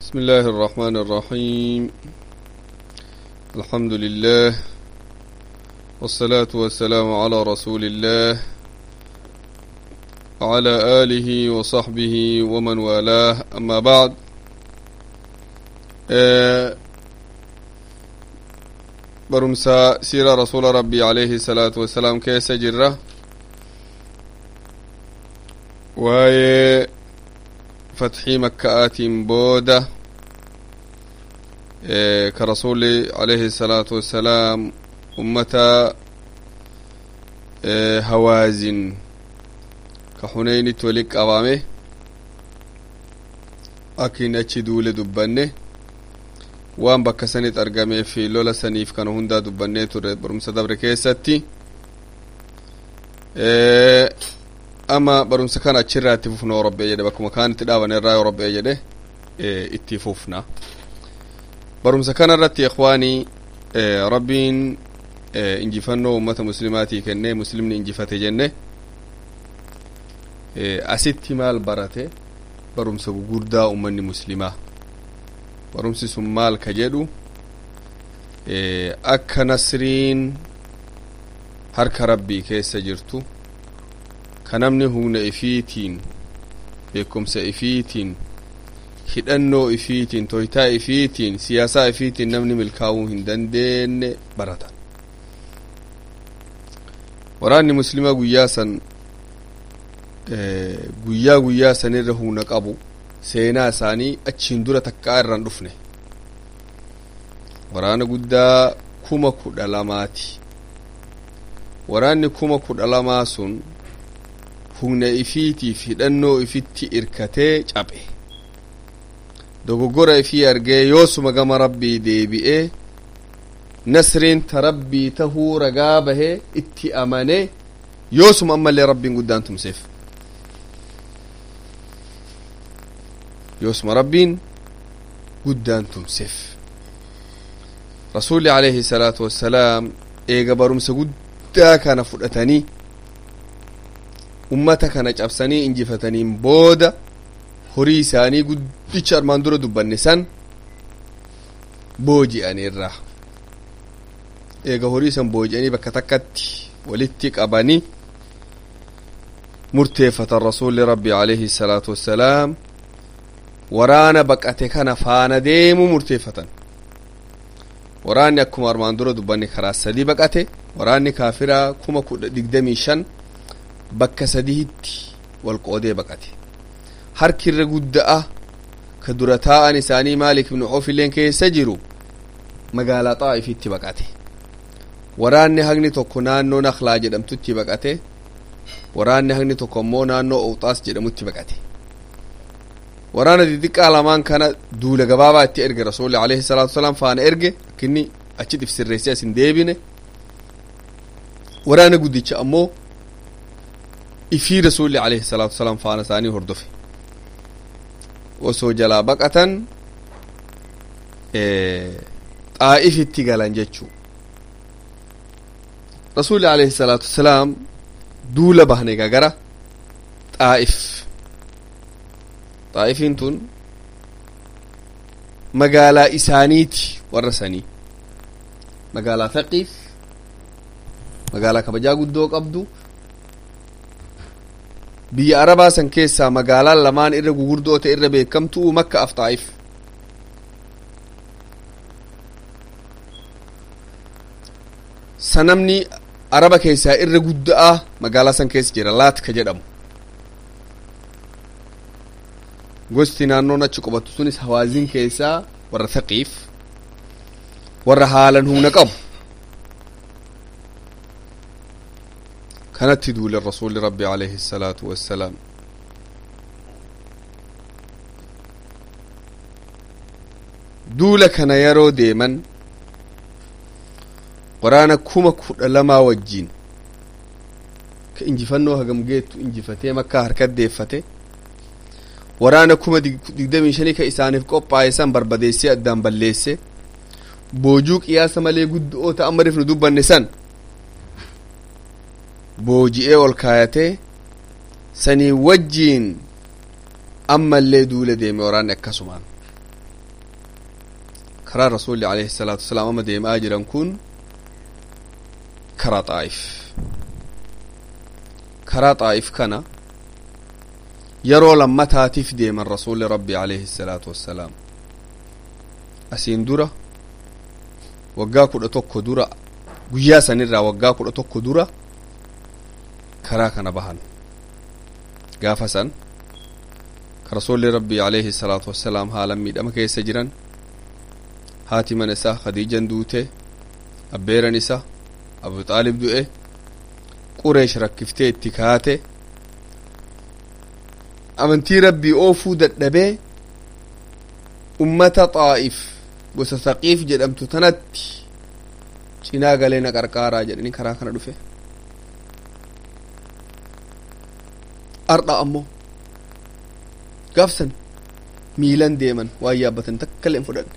بسم الله الرحمن الرحيم الحمد لله والصلاة والسلام على رسول الله وعلى آله وصحبه ومن والاه أما بعد آه برمسا سيرة رسول ربي عليه الصلاة والسلام كيس جرة واي فتحي مكآت بودة إيه كرسول عليه الصلاة والسلام أمتا إيه هوازن كحنين تولك أوامه أكين أتشي دولة دبنه waan bakka sanit argamee fi lola saniif kana hundaa dubbannee ture barumsa dabre keessatti ama barumsa kana achirraa itti fufna robbee jedhe bakkuma kaan itti dhaabane irraa robbee jedhe itti fufna barumsa kana irratti ikhwaanii rabbiin injifannoo ummata muslimaatii kennee muslimni injifate jenne asitti maal barate barumsa gugurdaa ummanni muslimaa barumsi sun maal ka jedhu akka nasriin harka rabbii keessa jirtu ka namni humna ifiitiin beekumsa ifiitiin hidhannoo ifiitiin toytaa ifiitiin siyaasaa ifiitiin namni milkaa'uu hin dandeenye baratan waraanni muslimaa guyyaa san guyyaa guyyaa sanirra humna qabu seenaa isaanii achiin dura takkaa irraan dhufne waraana guddaa kuma kudha lamaati waraanni kuma kudha lamaa sun humna ifiitiif hidhannoo ifitti irkatee caphe dogoggora ifii argee yoosuma gama rabbii deebi'ee nasriin ta rabbii tahuu ragaa bahee itti amanee yoosuma ammallee rabbiin guddaan tumseef yoosuma rabbiin guddaan tumseef rasuulli alayhi salaatu wassalaam eega barumsa guddaa kana fudhatanii ummata kana cabsanii injifataniin booda horii isaanii guddicha armaan dura dubbanne san booji'aniirra eega horii san booji'anii bakka takkatti walitti qabanii murteeffatan rasuulli rabbi alayhi salaatu wassalaam waraana baqate kana faana deemu murteeffatan waraanni akkuma armaan dura dubbanne karaa sadii baqate waraanni kaafiraa kuma kudha digdamii shan bakka sadiitti wal qoodee baqate harki irra gudda'a ka dura taa'an isaanii maalik ibnu ofilleen keessa jiru magaalaa xaa'ifitti baqate waraanni hagni tokko naannoo naklaa jedhamtutti baqate waraanni hagni tokko immoo naannoo owxaas jedhamutti baqate waraana xixiqqaa lamaan kana duula gabaabaa itti erge rasuulli alayhi salaatu wasalaam faana erge akkinni achi sirreessee asin deebine waraana guddicha ammoo ifii rasuulli alayhi salaatu wasalaam faana isaanii hordofe osoo jalaa baqatan xaa'ifitti galan jechuu rasuulli alayhi salaatu wasalaam duula bahne gagara xaa'if xaa'ifiin tun magaalaa isaaniiti warra sanii magaalaa faqiif magaalaa kabajaa guddoo qabdu biyya arabaa san keessaa magaalaan lamaan irra gugurdoo ta'e irra beekamtuu makka af xaa'if sanamni araba keessaa irra guddaa magaalaa san keessa jira laat ka jedhamu gosti naannoon achi qubatu sunis hawaazin keessaa warra faqiif warra haalan humna qabu kanatti duule rasuulli rabbi alayhi salaatu wassalaam duula kana yeroo deeman waraana kuma kudha lamaa wajjiin ka injifannoo hagam geettu injifatee makkaa harkat deeffate waraana kuma digdamii shanii ka isaaniif qophaa'e san barbadeessee addaan balleesse boojuu qiyaasa malee guddo'oo ta'an mariif nu dubbanne san booji'ee ol kaayatee sanii wajjiin ammallee duula deeme waraanni akkasumaan karaa rasuulli alayhi salaatu wasalaam amma deemaa jiran kun karaa xaa'if karaa xaa'if kana yeroo lammataatiif deeman rasuulli rabbi alayhi salaatu wassalaam asiin dura waggaa kudha tokko dura guyyaa sanirraa waggaa kudha tokko dura karaa kana bahan gaafa san ka rasuulli rabbi alayhi salaatu wassalaam haalan miidhama keessa jiran haati mana isaa khadiijan duute abbeeran isa abu xaalib du'e qureesh rakkiftee itti kaate amantii rabbii oofuu dadhabee ummata xaa'if gosa saqiif jedhamtu tanatti cinaa galee na qarqaaraa jedhanii karaa kana dhufe ardha ammoo gaafsan miilan deeman waan yaabbatan takka illee hin fudhanne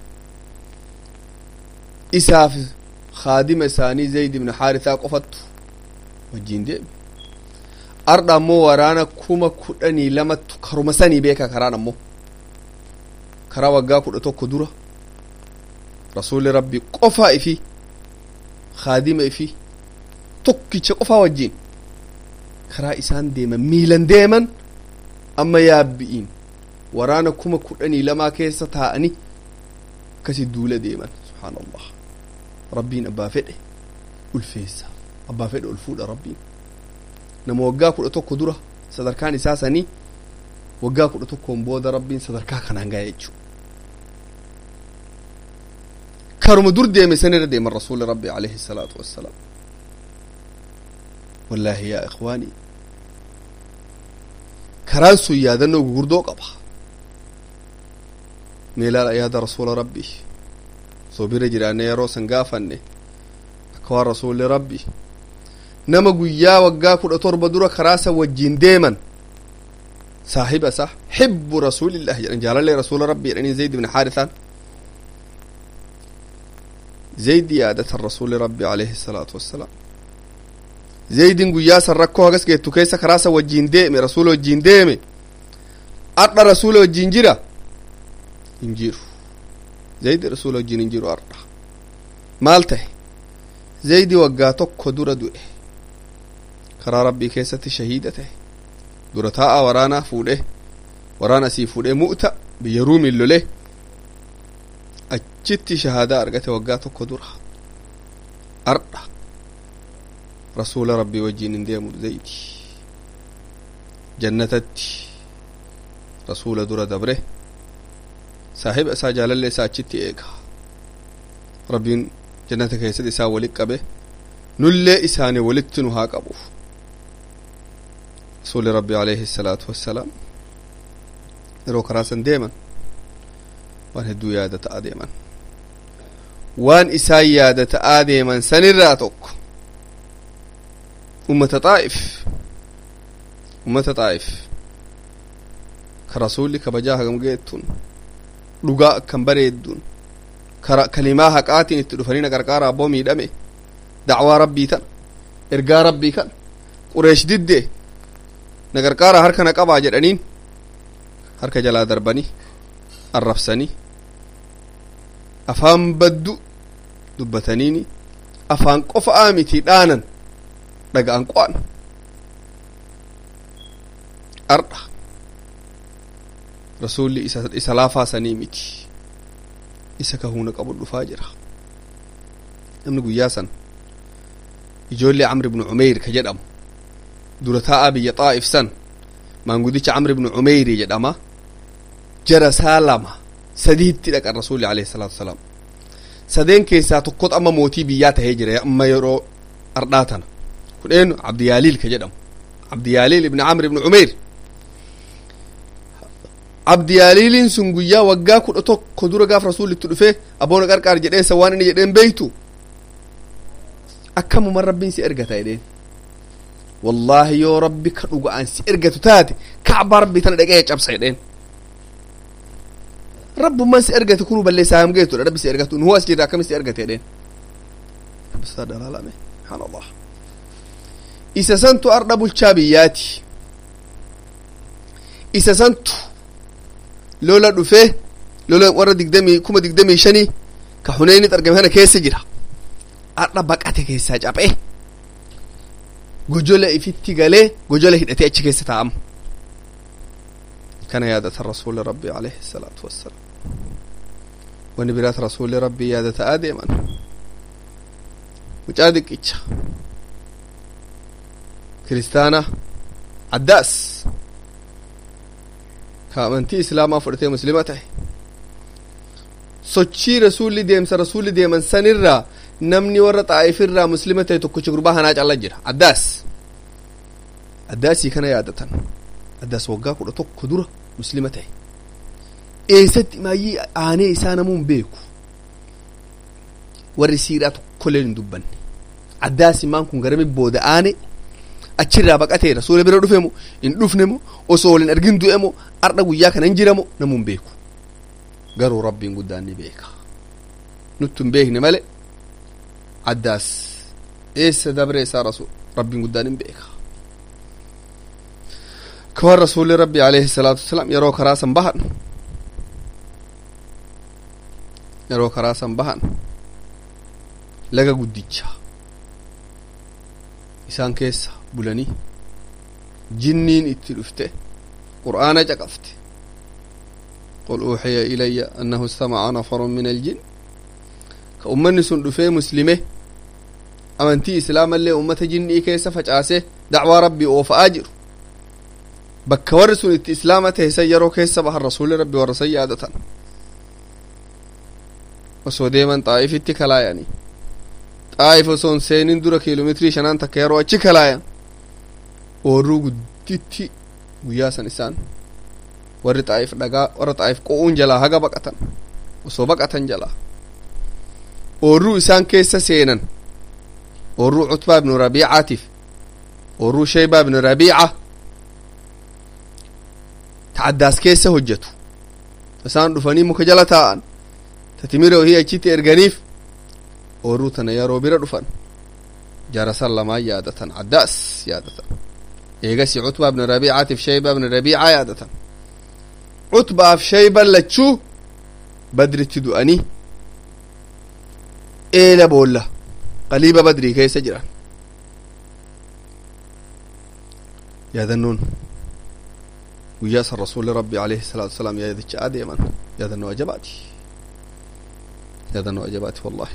isaaf khaadima isaanii zayd ibn haarisaa qofattu wajjiin deeme ardha ammoo waraana kuma kudhanii lamattu karuma sanii beeka karaan ammoo karaa waggaa kudha tokko dura rasuulli rabbi qofaa ifi khaadima ifi tokkicha qofaa wajjiin karaa isaan deeman miilan deeman amma yaabbi'iin waraana kuma kudhanii lamaa keessa taa'anii akkasi duula deeman subhaanallah rabbiin abbaa fedhe ulfeessa abbaa fedhe ol fuudha rabbiin nama waggaa kudha tokko dura sadarkaan isaa sanii waggaa kudha tokkoon booda rabbiin sadarkaa kanaan ga'e jechuu karuma dur deeme sanirra deeman rasuuli rabbi alayhi salaatu wassalaam wallaahi yaa ikhwaanii karaan sun yaadannoo gugurdoo qaba meelaadha yaada rasuula rabbii soo bira jiraanne yeroo san gaafanne akka waan rasuulli rabbi nama guyyaa waggaa kudha torba dura karaasa wajjiin deeman saahiba isaa xibbu rasuulillahi jedhan jaalallee rasuula rabbii jedhanii zayd ibn haarisaan zayd yaadatan rasuuli rabbi alayhi salaatu wassalaam zaydin guyyaa san rakkoo hagas geettu keessa karaasa wajjiin deeme rasuula wajjiin deeme ardha rasuula wajjiin jira hin jiru zaydi rasuula wajjiin hin jiru ardha maal tahe zaydi waggaa tokko dura du'e karaa rabbii keessatti shahiida tahe dura taa'a waraanaa fuudhe waraana asii fuudhee mu'ta biyya ruumiin lole achitti shahaadaa argate waggaa tokko dura ardha rasuula rabbii wajjiin hin deemu zaydi jannatatti rasuula dura dabre saahiba isaa jaalallee isaa achitti eega rabbiin jannata keessatti isaa walit qabe nullee isaanii walitti nu haa qabu rasuuli rabbi alayhi salaatu wassalaam yeroo karaa san deeman waan hedduu yaada ta'aa deeman waan isaan yaada ta'aa deeman sanirraa tokko ummata xaa'if ummata xaa'if ka rasuulli kabajaa hagam geettuun dhugaa akkan bareedduun kara kalimaa haqaatiin itti dhufanii na qarqaara abboo miidhame dacwaa rabbii tan ergaa rabbii kan qureesh diddee na qarqaara harka na qabaa jedhaniin harka jalaa darbanii arrabsanii afaan baddu dubbataniini afaan qofa'aa miti dhaanan dhaga'an qo'an ardha rasuulli isa, isa laafaasanii miti isa kahuuna qabu dhufaa jira namni guyyaa san ijoollee camr ibnu cumeyr ka jedhamu dura taa'aa biyya xaa'if san maangudicha camr ibnu cumeyri jedhama jara isaa lama sadiitti dhaqan rasuulli alayhi salaatu wasalaam sadeen keessaa tokkot amma mootii biyyaa tahee jira amma yeroo ardhaa tana kudheen abdiyaaliil ka jedhamu abdiyaaliil ibni camr ibnu cumeyr abdiyaaliiliin sun guyyaa waggaa kudha tokko dura gaaf rasuulli itti dhufee aboona qarqaar jedheensa waan inni jedheen beeytu akkamuman rabbiin si ergata jedheen wallaahi yoo rabbi ka dhuga'an si ergatu taate kacbaa rabbii tana dhaqee cabsa jedheen rabbumman si ergate kunu balleessaa ham geetudha rabbi si ergatu nuhu as jirra akkami si ergate jedheen rabbisaa dalaalame subhaanallah isa santu ardha bulchaa biyyaati isa santu lola dhufee lola warra digdamii kuma digdamii shanii ka huneynit argame kana keessa jira har'a baqate keessaa caphee gojola ifitti galee gojola hidhatee achi keessa taa'ama kana yaadata rasuuli rabbii alayhi salaatu wassalaam wani biraat rasuuli rabbii yaadataa deeman mucaa diqicha kiristaana addaas ka amantii islaamaa fudhatee muslima ta'e sochii rasuulli deemsa rasuulli deeman sanirraa namni warra xaa'ifirraa muslima ta'e tokkicha gurbaa hanaa calla jira addaas addaasii kana yaadatan addaas waggaa kudha tokko dura muslima ta'e eessatti maayyii aanee isaa namuun beeku warri siiraa tokkolleen hin dubbanne addaas maan kun garami booda aane achirraa baqatee rasuula bira dhufe mo hin dhufne mo osoo wal hin argin du'e mo ardha guyyaa kana hin jira mo namuun beeku garuu rabbiin guddaan ni beeka nutti hin beekne male addaas eessa dabre isaa rasul rabbiin guddaan hin beeka kawan rasuulli rabbi alayhi salaatu wasalaam yeroo karaa san bahan yeroo karaa san bahan laga guddicha isaan keessa bulanii jinniin itti dhufte qur'aana caqafte قل أوحي إلي أنه استمع نفر من الجن كأمني سن دفي مسلمه أمنتي إسلام اللي أمة جني كيس فجأسه دعوة ربي وفأجر بك ورسون إت إسلامته سيرو كيس بها الرسول ربي ورسي عادة وسو ديما طائف اتكلا يعني طائف سون سينين دورا كيلومتري شنان تكيرو اتكلا يعني ورو قدتي وياسا نسان warri xaa'if dhagaa warra xaa'if qo'uun jalaa haga baqatan osoo baqatan jalaa oorruu isaan keessa seenan oorruu cutbaa ibnu rabiicaatiif oorruu sheeybaa ibnu rabiica ta addaas keessa hojjetu isaan dhufanii muka jala taa'an ta timira ohii achitti erganiif oorruu tana yeroo bira dhufan jarasan lamaan yaadatan addaas yaadatan eegasi cutbaa ibnu rabiicaatiif sheeybaa ibnu rabiica yaadatan cutbaaf shayban lachuu badritti du'anii eela boolla qaliiba badrii keessa jiran yaadannoon guyyaa san rasuuli rabbi alayhi salaatu wasalaam yaadicha adeeman yaadannoo ajabaati yaadannoo ajabaati wallahi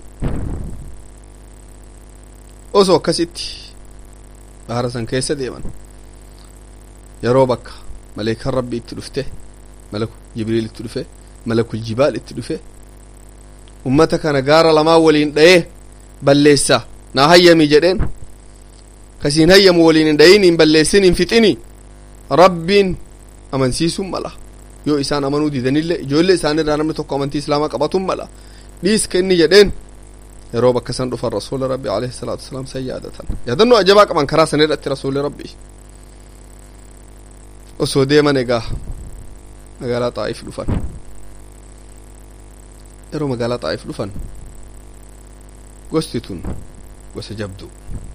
osoo akkasitti bahara san keessa deeman yeroo bakka maleekan rabbi itti dhufte malaku jibriil itti dhufe malakul jibaal itti dhufe ummata kana gaara lamaa waliin dha'ee balleessa naa hayyami jedheen kasiin hayyamu waliin hin dhayin hin balleessin hin fixini rabbiin amansiisuun mala yoo isaan amanuu didanillee ijoollee isaanirraa namni tokko amantii islaamaa qabatun mala dhiiska inni jedheen yeroo bakka san dhufan rasuula rabbi alayhi salaatu wasalaam san yaadatan yaadannoo ajabaa qaban karaa san irratti rasuuli rabbi osoo deeman egaa magaalaa xaa'if dhufan yeroo magaalaa xaa'if dhufan gosti tun gosa jabdu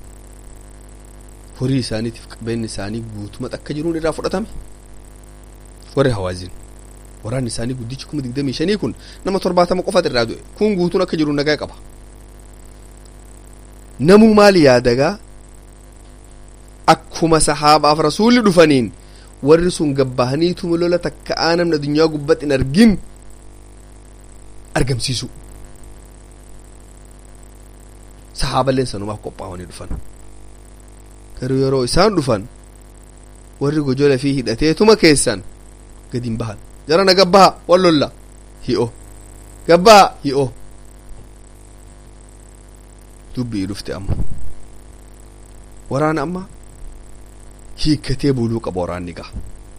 horii isaaniitiif qabeenyi isaanii guutumatti akka jiruun irraa fudhatame warri hawaazin waraanni isaanii guddichi kuma digdamii shanii kun nama torbaatama qofat irraa du'e kun guutuun akka jiruun nagaa qaba namuu maali yaadagaa akkuma sahaabaaf rasuulli dhufaniin warri sun gabbahaniituma lola takka aanamni addunyaa gubbatti hin argin argamsiisu sahaaballeen sanumaaf qophaa'anii dhufan garuu yeroo isaan dhufan warri gojola fi hidhateetuma keessan gadi hin bahan jarana gabbaha wal lolla hi'o gabbaha hi'o dubbii dhufte amma waraana amma hiikkatee buluu qaba waraanni gaa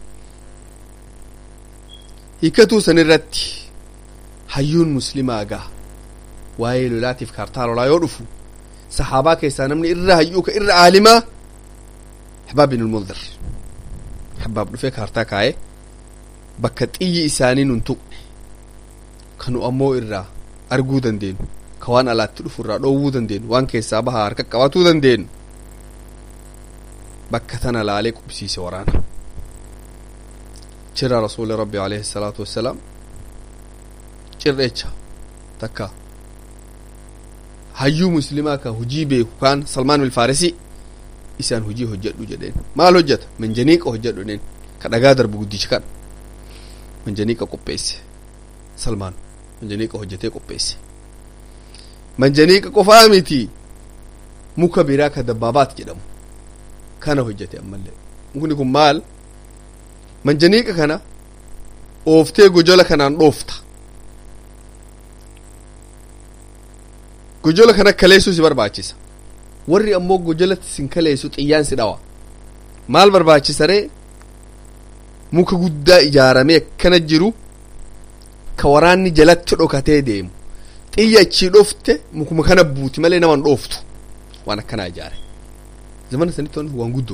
hiikkatuu san irratti hayyuun muslimaa gaa waa'ee lolaatiif kaartaa lolaa yoo dhufu sahaabaa keessaa namni irra hayyuu ka irra aalimaa habaab bin ulmundir habaab dhufee kaartaa kaa'ee bakka xiyyi isaanii nun tuqne kanu ammoo irraa arguu dandeenyu ka waan alaatti dhufu irraa dhoowwuu dandeenyu waan keessaa bahaa harka qabatuu dandeenyu bakka tana laalee qubsiise waraana cirra rasuuli rabbi alayhi salaatu wassalaam cirreecha takka hayyuu muslimaa ka hujii beeku kaan salmaan ilfaarisi isaan hujii hojjedhu jedheen maal hojjeta manjaniiqa hojjedhu jedheen ka dhagaa darbu guddicha kan manjaniiqa qopheesse salmaan manjaniiqa hojjetee qopheesse manjaniiqa qofaa miti muka biraa ka dabbaabaat jedhamu kana hojjete ammallee mukni kun maal manjaniiqa kana ooftee gojola kanaan dhoofta gojola kana kaleessuu si barbaachisa warri ammoo gojolatti sin kaleessu xiyyaan si dhawa maal barbaachisaree muka guddaa ijaaramee akkana jiru ka waraanni jalatti dhokatee deemu xiyya achii dhofte mukuma kana buuti malee naman dhooftu waan akkanaa ijaare zamana sanitti waan guddoo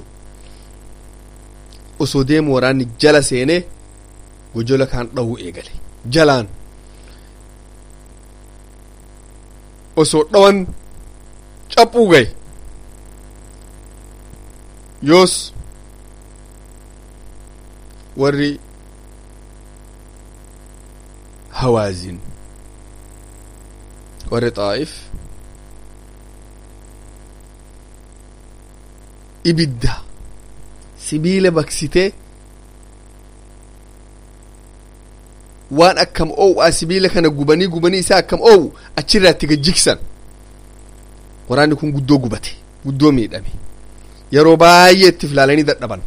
osoo deemu waraanni jala seenee gojola kaan dhawuu eegale jalaan osoo dhawan caphuu gaye yoos warri hawaazin warri xaa'if ibidda sibiila baksitee waan akkam oow'aa sibiila kana gubanii gubanii isaa akkam oow'u achirraa itti gajjigsan waraanni kun guddoo gubate guddoo miidhame yeroo baay'ee itti filaalanii dadhaban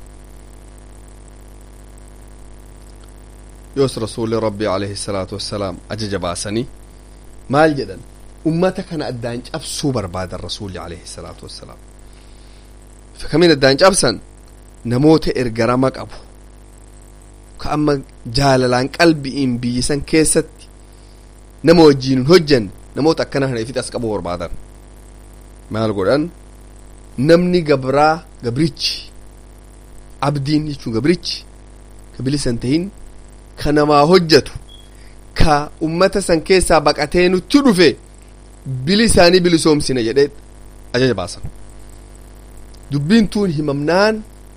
yoos rasuulli rabbii alayhi salaatu wassalaam ajaja baasanii maal jedhan ummata kana addaan cabsuu barbaadan rasuulli alayhi salaatu wassalaam kamiin addaan cabsan namoota ergarama qabu ka amma jaalalaan qalbi'iin biyyisan keessatti nama wajjiin hin hojjanne namoota akkana kana ifit as qabu barbaadan maal godhan namni gabraa gabrichi abdiin jechuun gabrichi ka bilisan tahin ka namaa hojjatu ka ummata san keessaa baqatee nutti dhufe bili isaanii bilisoomsina jedhee ajaja baasan dubbiin tuun himamnaan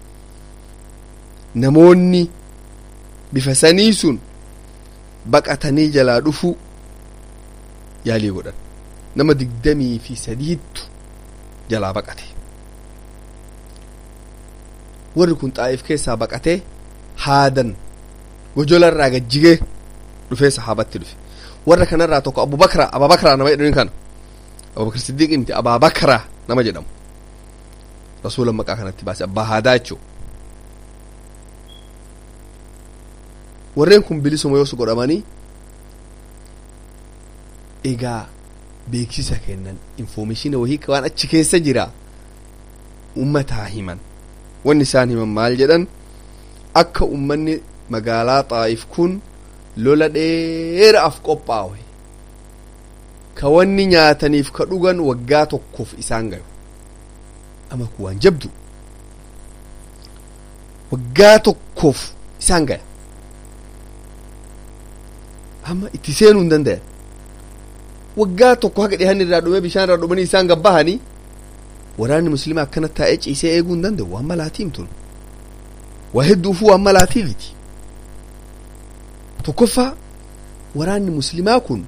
namoonni bifa sanii sun baqatanii jalaa dhufuu yaalii godhan nama digdamii fi sadiittu jalaa baqate warri kun xaa'if keessaa baqatee haadan gojola irraa gajjigee dhufee sahaabatti dhufe warra kanarraa tokko abubakra ababakraa nama jedhaniin kana abubakar siddiiq miti abaabakraa nama jedhamu rasuula maqaa kanatti baase abbaa haadaa jechuu warreen kun bilisuma yoos godhamanii egaa beeksisa kennan infoomeshina wahii waan achi keessa jira ummataa himan wanni isaan himan maal jedhan akka ummanni magaalaa xaa'if kun lola dheeraaf qophaa'e ka wanni nyaataniif ka dhugan waggaa tokkoof isaan gayu ama kun waan jabdu waggaa tokkoof isaan gaya amma itti seenuu hin dandayan waggaa tokko haga dhihan irraa dhume bishaan irraa dhumanii isaan gabbahanii waraanni muslimaa akkana taa'ee ciisee eeguu hin danda'u waan malaatiin tun waa hedduufuu waan malaatiifiti tokkoffaa waraanni muslimaa kun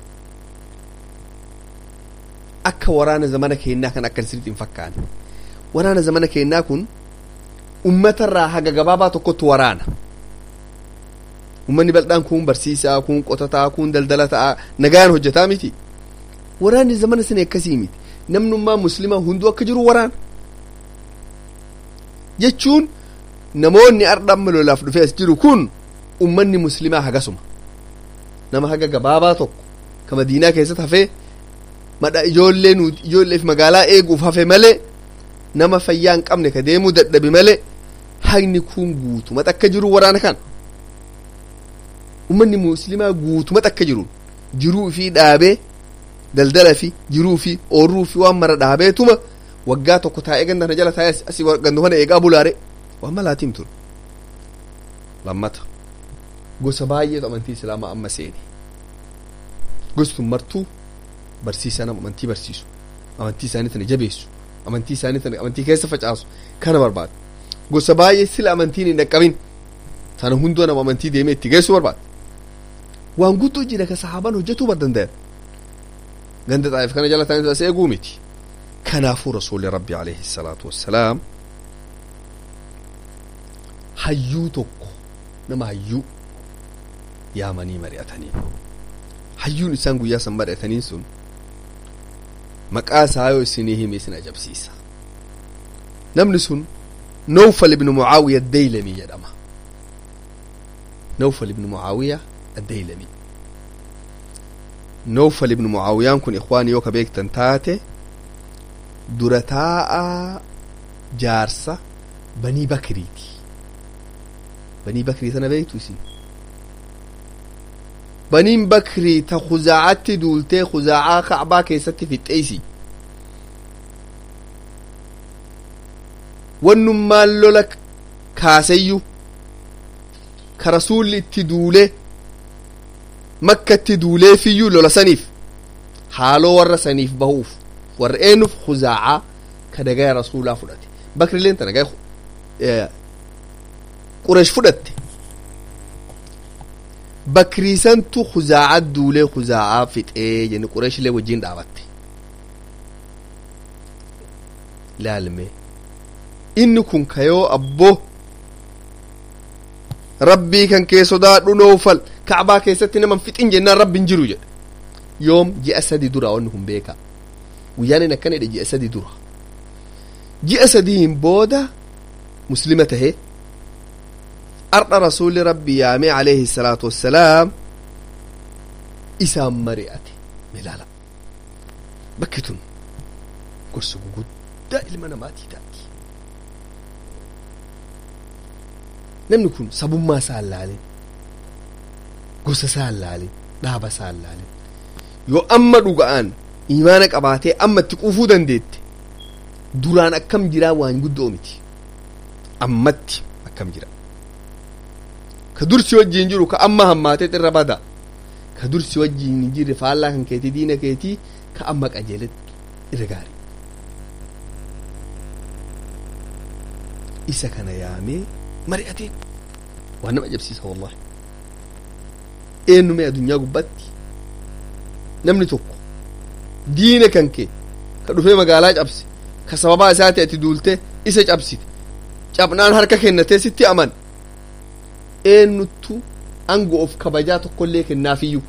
akka waraana zamana keennaa kan akka sirriitti hin fakkaanne waraana zamana keennaa kun ummatarraa haga gabaabaa tokkotti waraana ummanni bal'aan kun barsiisaa kun qotataa kun daldala ta'a nagaan hojjetaa miti waraanni zamana sani akkasii miti namnummaa muslimaa hunduu akka jiru waraana jechuun namoonni ardhamma lolaaf dhufee as jiru kun ummanni muslimaa hagasuma nama haga gabaabaa tokko ka madiinaa keessatti hafee madha ijoollee nuti ijoolleef magaalaa eeguuf hafe malee nama fayyaa hin qabne ka deemuu dadhabe malee hagni kun guutumatti akka jiru waraana kana ummanni muslimaa guutumatti akka jiru jiruu fi dhaabee daldala fi jiruu fi oorruu fi waan mara dhaabeetuma waggaa tokko taa'ee ganda kana jala taa'ee asii gandu kana eegaa bulaare waan malaatiin ture lammata gosa baay'eetu amantii islaamaa amma seene gosti martuu barsiisaa nama amantii barsiisu amantii isaanii tana jabeessu amantii isaanii tana amantii keessa facaasu kana barbaada gosa baay'ee sila amantiin hin dhaqqabin tana hundoo nama amantii deemee itti geessu barbaada waan guddoo jira ka sahaabaan hojjetuu bar danda'an ganda xaa'if kana jala taa'anii as eeguu miti kanaafuu rasuulli rabbi alayhi salaatu wassalaam hayyuu tokko nama hayyuu yaamanii mari'atanii hayyuun isaan guyyaa san mari'ataniin sun maqaa isaa yoo isinii hime isin ajabsiisa namni sun nawfal ibnu mucaawiya addeylami jedhama nawfal ibnu mucaawiya addeylami nawfal ibnu mucaawiyaan kun ikhwaani yoo ka beektan taate dura taa'a jaarsa banii bakriiti banii bakrii tana beektu isin baniin bakrii ta kuzaacatti duultee kuzaacaa kacbaa keessatti fixxeeysi wannummaan lola kaaseyyu ka rasuulli itti duulee makkatti duuleefiyyuu lola saniif haaloo warra saniif bahuuf warra eenyuuf kuzaacaa ka dagaya rasuulaa fudhate bakrileen ta dagaya qureesh fudhatte bakriisantu kuzaaca duulee kuzaacaa fixee jenne qureeshilee wajjiin dhaabatte laalme inni kun kayoo abboo rabbii kan kee sodaadhu noofal kacbaa keessatti naman fixin jennaan rabbiin jiru jedhe yoom ji'a sadi dura wanni kun beeka guyyaan in akkana jedhe ji'a sadi dura ji'a sadiin booda muslima tahee ardha rasuuli rabbi yaamee alayhi salaatu wassalaam isaan mari'ate milaala bakki tun gorsa guguddaa ilma namaatii taati namni kun sabummaa isaa laalin gosa isaa laalin dhaaba isaa laalin yoo amma dhuga'aan imaana qabaatee amma itti quufuu dandeette duraan akkam jiraa waan guddoo miti ammatti akkam jira ka dursi wajjiin jiru ka amma hammaatee irra bada ka dursi wajjiin hin jirre faallaa kan keetii diina keetii ka amma qajeeletti irra gaari isa kana yaamee mari'atee waan nama ajabsiisa wallahi eenyume addunyaa gubbatti namni tokko diina kan kee ka dhufee magaalaa cabse ka sababaa isaati ati duulte isa cabsite cabnaan harka kennatee sitti aman eenyuttu aangoo of kabajaa tokkollee kennaafiyyuu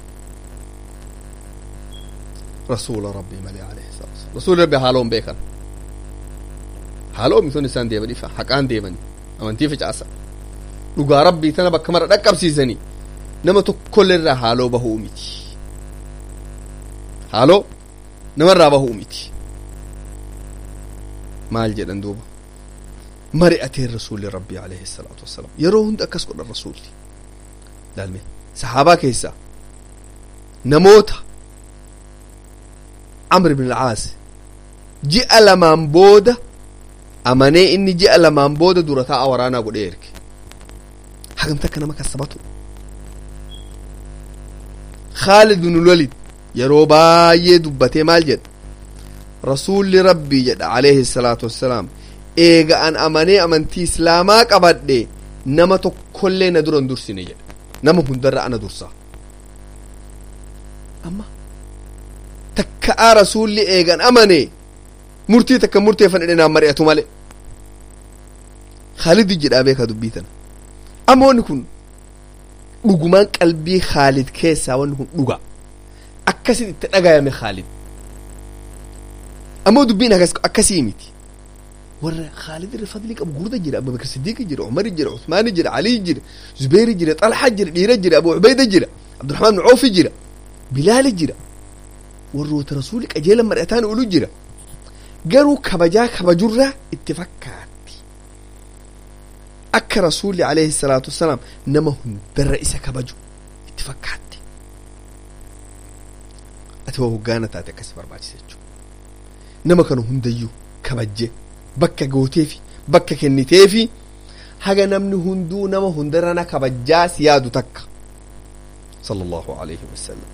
rasuula rabbii malee alayhi salaatu wasalaam rasuuli rabbi haaloon beekan haaloo mitoon isaan deeman ifa haqaan deemanii amantii facaasan dhugaa rabbii tana bakka mara dhaqqabsiisanii nama tokkollee irraa haaloo bahuu miti haaloo namarraa bahuu miti maal jedhan duuba mari'ateen rasuulli rabbii alayhi salaatu wassalaam yeroo hunda akkas godhan rasuulli laalme sahaabaa keessaa namoota amr ibn alcaas ji'a lamaan booda amanee inni ji'a lamaan booda dura taa'a waraanaa godhee erge hagamta akka nama kasabatu khaalid bin walid yeroo baay'ee dubbatee maal jedha rasuulli rabbii jedha alayhi salaatu wassalaam eega an amanee amantii islaamaa qabadhe nama tokkollee na dura hin dursine jedha nama hundarra ana dursa amma takka'aa rasuulli eegan amane murtii takka murteeffan jedhe naan mari'atu male khaalid jedhaa beeka dubbii tana amma wanni kun dhugumaan qalbii khaalid keessaa wanni kun dhuga akkasit itti dhagayame khaalid ammoo dubbiin akkasii miti warra khaalid irra fadlii qabu gurda jira abubakar siddiiqi jira umari jira usmaani jira alii jira zubeyri jira xalxa jira dhiira jira abu cubayda jira abduraxmaan bin coofi jira bilaali jira warroota rasuuli qajeelan mari'ataan ulu jira garuu kabajaa kabajurra itti fakkaatti akka rasuulli alayhi salaatu wassalaam nama hundarra isa kabaju itti fakkaatti ati waa hoggaana taate akkasi barbaachisa jechuu nama kana hundayyuu kabajje bakka gooteefi bakka kenniteefi haga namni hunduu nama hundarra na kabajjaa si yaadu takka sala allahu alayhi wasalam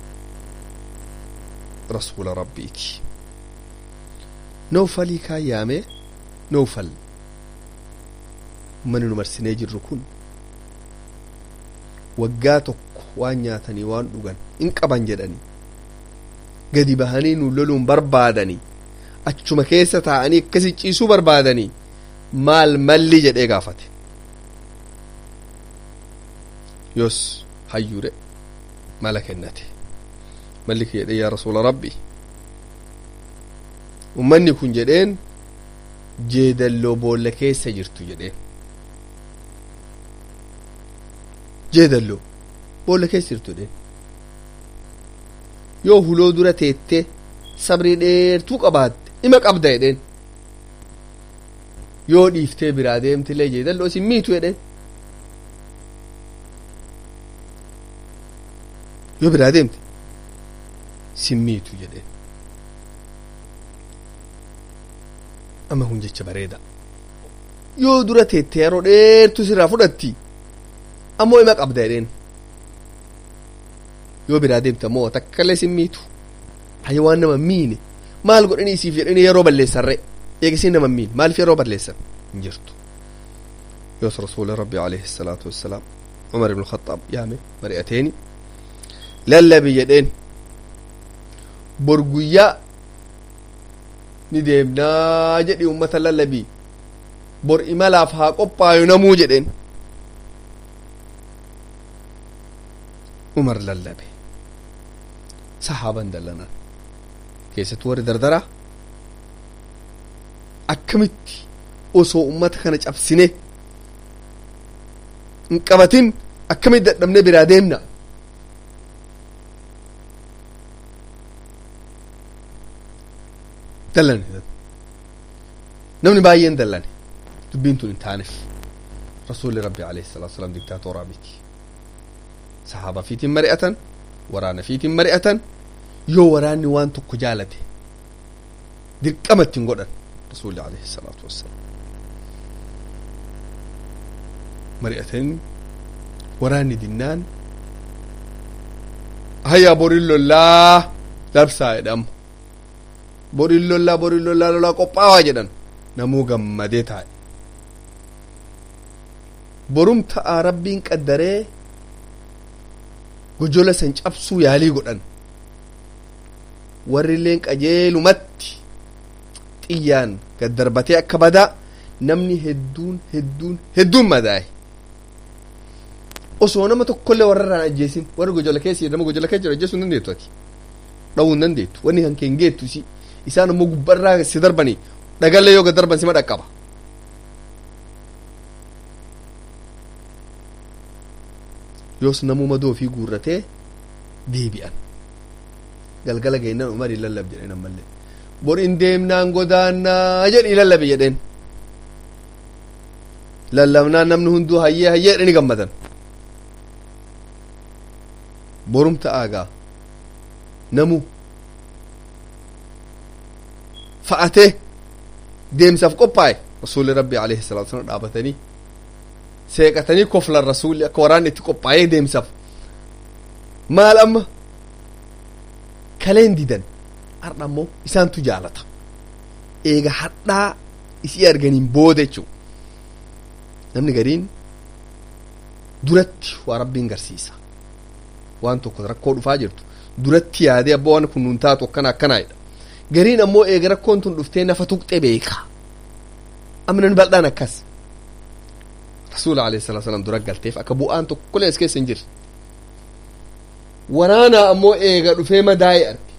rasuula rabbiiti noofalii kaan yaame noofal mani nu marsinee jirru kun waggaa tokko waan nyaatanii waan dhugan in qaban jedhanii gadi bahanii nu loluun barbaadanii achuma keessa taa'anii akkasi ciisuu barbaadanii maal malli jedhee gaafate yoos hayyuure mala kennate malli kee jedhee yaa rasuula rabbi ummanni kun jedheen jeedalloo boolla keessa jirtu jedheen jeedalloo boolla keessa jirtu jedheen yoo huloo dura teettee sabrii dheertuu qabaatte ima qabda jedheen yoo dhiiftee biraa deemtillee jeedalloo isin miitu jedheen yoo biraa deemte sin miitu jedheen amma kun jecha bareeda yoo dura teette yeroo dheertu sirraa fudhatti ammoo ima qabda jedheen yoo biraa deemte ammoo takkallee sin miitu hayya waan nama miine maal godhanii isiif jedhanii yeroo balleessarre eegisiin nama miine maaliif yeroo balleessan hin jirtu yoos rasuuli rabbi alayhi salaatu wassalaam umar ibnu khaxaab yaame mari'ateeni lallabi jedheen bor guyyaa ni deemnaa jedhi ummata lallabii bor imalaaf haa qophaayu namuu jedheen umar lallabe sahaaban dallanan keessattuu warri dardaraa akkamitti osoo ummata kana cabsine hin qabatin akkamitti dadhabne biraa deemna dallane namni baay'een dallane dubbiin tun hin taaneef rasuulli rabbi alayhi salaatu wasalaam diktaatoraa miti sahaaba fiitiin mari'atan waraana fiitiin mari'atan yoo waraanni waan tokko jaalate dirqama ittiin godhan rasuulli alayhi salaatu wassalaam mari'atanii waraanni dinnaan hayyaa borin lollaa labsaa jedhama borin lollaa borin lollaa lolaa qophaawaa jedhan namuu gammadee taa'e borum ta'a rabbiin qaddaree gojola san cabsuu yaalii godhan warri illeen qajeelumatti xiyyaan gad darbatee akka badaa namni hedduun hedduun hedduun madaa'e osoo nama tokkollee warrarraan ajjeesin warri gojola keessa nama gojola keessa jiru ajjeesuu hin dandeettu ati dhawuu hin dandeettu wanni kan keen geettu si isaan ammoo gubbarraa si darbanii dhagallee yoo gad darban sima dhaqqaba yoos namuma doofii guurratee deebi'an galgala geennan umar hin lallab jedheen ammallee bor in deemnaan godaannaa jedhi lallabe jedheen lallabnaan namni hunduu hayyee hayyee jedhani gammadan borum ta'aagaa namu fa'atee deemsaaf qophaa'e rasuulli rabbi alayhi salaatu wasallam dhaabatanii seeqatanii koflan rasuulli akka waraanni itti qophaa'ee deemsaaf maal amma kaleen didan har'a ammoo isaantu jaalata eega hadhaa isii arganiin booda jechuu namni gariin duratti waa rabbiin garsiisa waan tokko rakkoo dhufaa jirtu duratti yaadee abbaa waan kun nuun taatu akkana akkanaadha gariin ammoo eega rakkoon tun dhuftee nafa tuqxee beeka amnan bal'aan akkas rasuula alayhi salatu wasalam dura galteef akka bu'aan tokkollee as keessa hin jirre waraanaa ammoo eega dhufee madaa'e arge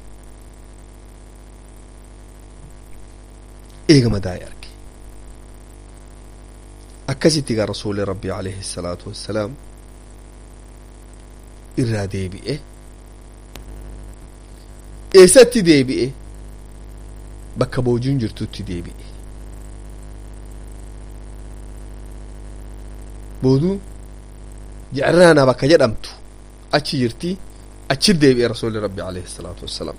eega madaa'e arge akkasitti gaa rasuuli rabbi alayhi salaatu wassalaam irraa deebi'e eessatti deebi'e bakka boojuun jirtutti deebi'e booduu jecraanaa bakka jedhamtu achi jirti achi deebi'e rasuuli rabbi alayhi salaatu wassalaam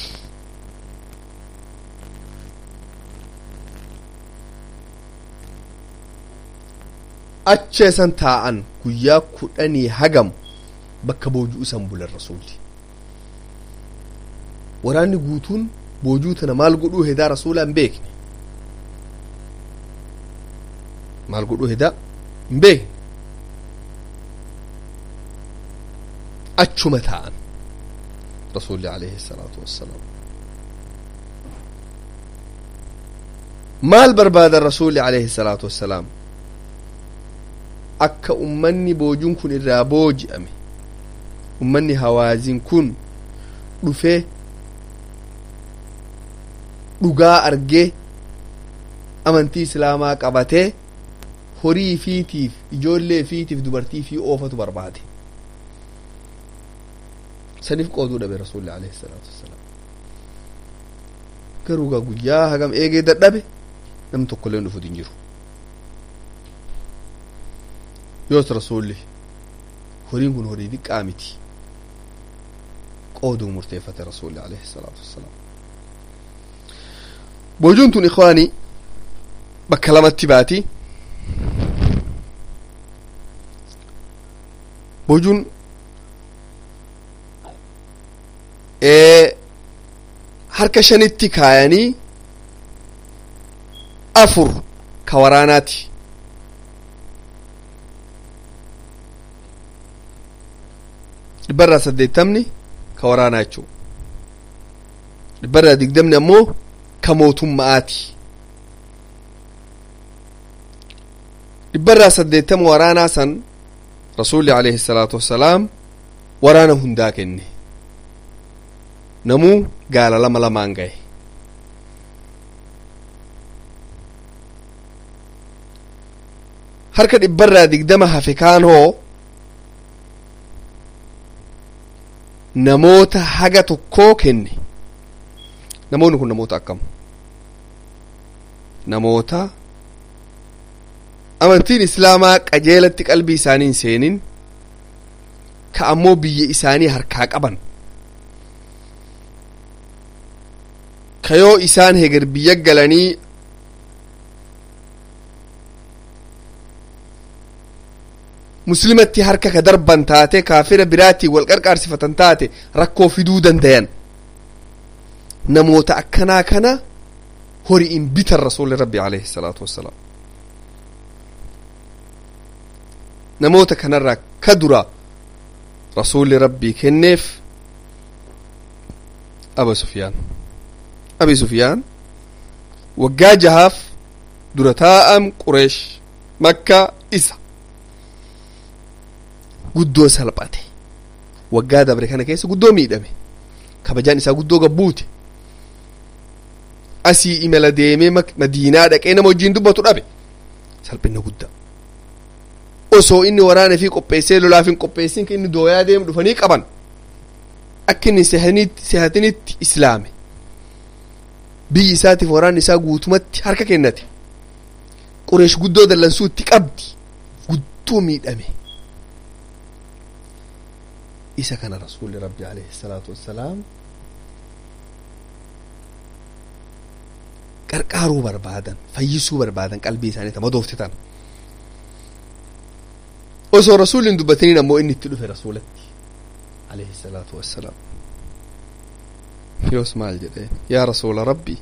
acha isan taa'an guyyaa kudhanii hagam bakka boojuu isan bulan rasuulli waraanni guutuun boojuu tana maal godhuu hedaa rasuulaa hin beekne maal godhuu hedaa hin beekne achuma taa'an rasuulli alayhi salaatu wassalaam maal barbaadan rasuulli alayhi salaatu wassalaam akka ummanni boojuun kun irraa booji'ame ummanni hawaazin kun dhufee dhugaa argee amantii islaamaa qabatee horii fiitiif ijoollee fiitiif dubartii fi oofatu barbaade saniif qooduu dhabe rasuulli alayhi salaatu wassalaam garuu gaa guyyaa hagam eegee dadhabe namni tokko illee dhufu hin jiru yoos rasuulli horiin kun horii xiqqaa miti qooduu murteeffate rasuulli alayhi salaatu wassalaam boojuun tun ikwaanii bakka lamatti baati boojuun harka shanitti kaayanii afur ka waraanaati dhibbarraa saddeettamni ka waraanaa jechuu dhibbarraa digdamni ammoo ka mootumma'aati dhibbarraa saddeettama waraanaa san rasuulli alayhi salaatu wassalaam waraana hundaa kenne namuu gaala lama lamaan gahe harka dhibbarraa digdama hafe kaan hoo namoota haga tokkoo kenne namoonni kun namoota akkam namoota amantiin islaamaa qajeelatti qalbii isaanii hin seenin ka ammoo biyya isaanii harkaa qaban ka yoo isaan heger biyya galanii muslimatti harka ka darban taate kaafira biraatiin wal qarqaarsifatan taate rakkoo fiduu dandayan namoota akkanaa kana horiin bitan rasuulli rabbi alayhi salaatu wassalaam namoota kanarraa ka dura rasuulli rabbii kenneef aba sufyaan abi sufyaan waggaa jahaaf dura taa'am qureesh makka isa guddoo salphate waggaa dabre kana keessa guddoo miidhame kabajaan isaa guddoo gabbuute asii imala deemee madiinaa dhaqee nama wajjiin dubbatu dhabe salphina guddaa osoo inni waraana fi qopheessee lolaaf hin qopheessin inni dooyaa deemu dhufanii qaban akka inni sehatinitti islaame biyyi isaatiif waraanni isaa guutumatti harka kennate qureesh guddoo dallansuu itti qabdi guddoo miidhame isa kana rasuulli rabbi alayhi salaatu wassalaam qarqaaruu barbaadan fayyisuu barbaadan qalbii isaanii tama dooftitan osoo rasuulli hin dubbatiniin ammoo inni itti dhufe rasuulatti alayhi salaatu wassalaam yoos maal jedheen yaa rasuula rabbi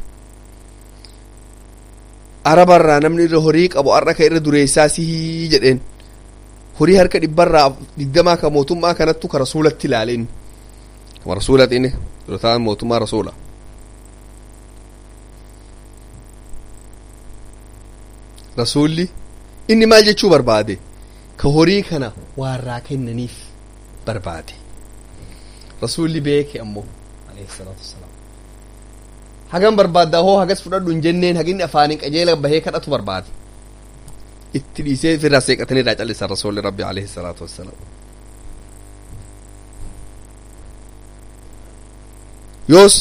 arabarraa namni irra horii qabu har'a ka irra dureessaa sihii jedheen horii harka dhibbarraa digdamaa ka mootummaa kanattu ka rasuulatti ilaale inni kama rasuulati inni dura ta'an mootummaa rasuula rasuulli inni maal jechuu barbaade ka horii kana waarraa kennaniif barbaade rasuulli beeke ammoo alayhi salaatu wassalaam hagam barbaadda hoo hagas fudhadhu hin jenneen haginni afaaniin qajeela bahee kadhatu barbaade itti dhiisee firraa seeqatanii irraa callisan rasuulli rabbi alayhi salaatu wassalaam yoos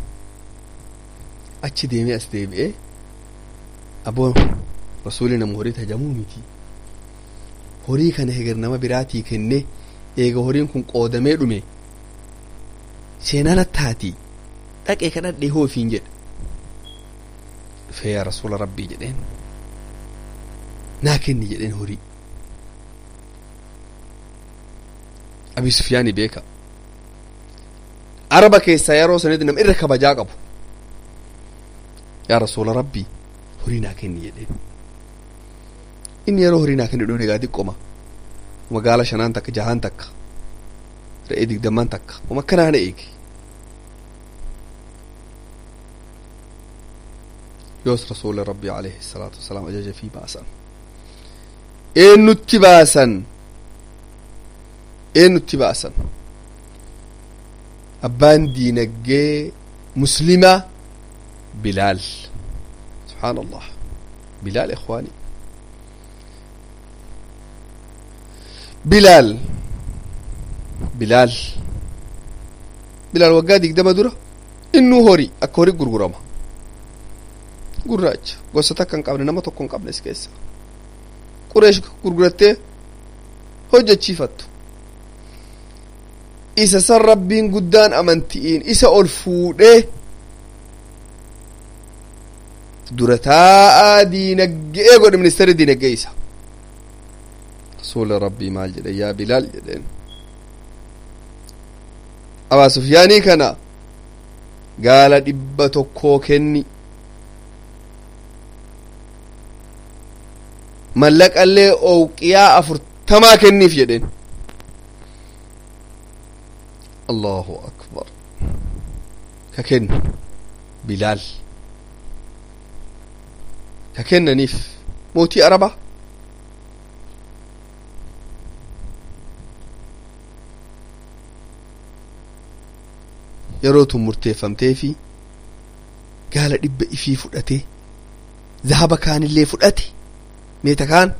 achi deemee as deebi'ee aboo rasuulli nama horii tajamuu miti horii kana heger nama biraatii kenne eega horiin kun qoodamee dhume seenaa nattaati dhaqee kadhadhee hoo ofiin jedhe dhufee yaa rasuula rabbii jedheen naa kenni jedheen horii abi sufyaani beeka araba keessaa yeroo sanitti nama irra kabajaa qabu yaa rasuula rabbii horii naa kenni jedheen inni yeroo horii naa kenni dhuun egaa xiqqoma magaala shanaan takka jahaan takka re'ee digdamman takka uma akkanaa na eege yoos rasuuli rabbii alayhi salaatu wasalaam ajaja fi baasan eennutti baasan eennutti baasan abbaan diinaggee muslima bilaal subxaan allah bilaal ikhwaani bilaal bilaal bilaal waggaa digdama dura innuu hori akka hori gurgurama gurraacha gosa takka hin qabne nama tokko hin qabne is keessa qureesh gurgurattee hojjechiifattu isa san rabbiin guddaan amanti'iin isa ol fuudhee dura taa'aa diinaggee godhe ministeerri diinaggee isa rasuula rabbii maal jedhe yaa bilaal jedheen abaa sufyaanii kana gaala dhibba tokkoo kenni mallaqallee owqiyaa afurtamaa kenniif jedheen allahu akbar ka kennu bilaal ka kennaniif mootii arabaa yeroo tun murteeffamtee fi gaala dhibba ifii fudhatee zahaba kaanillee fudhate meeta kaan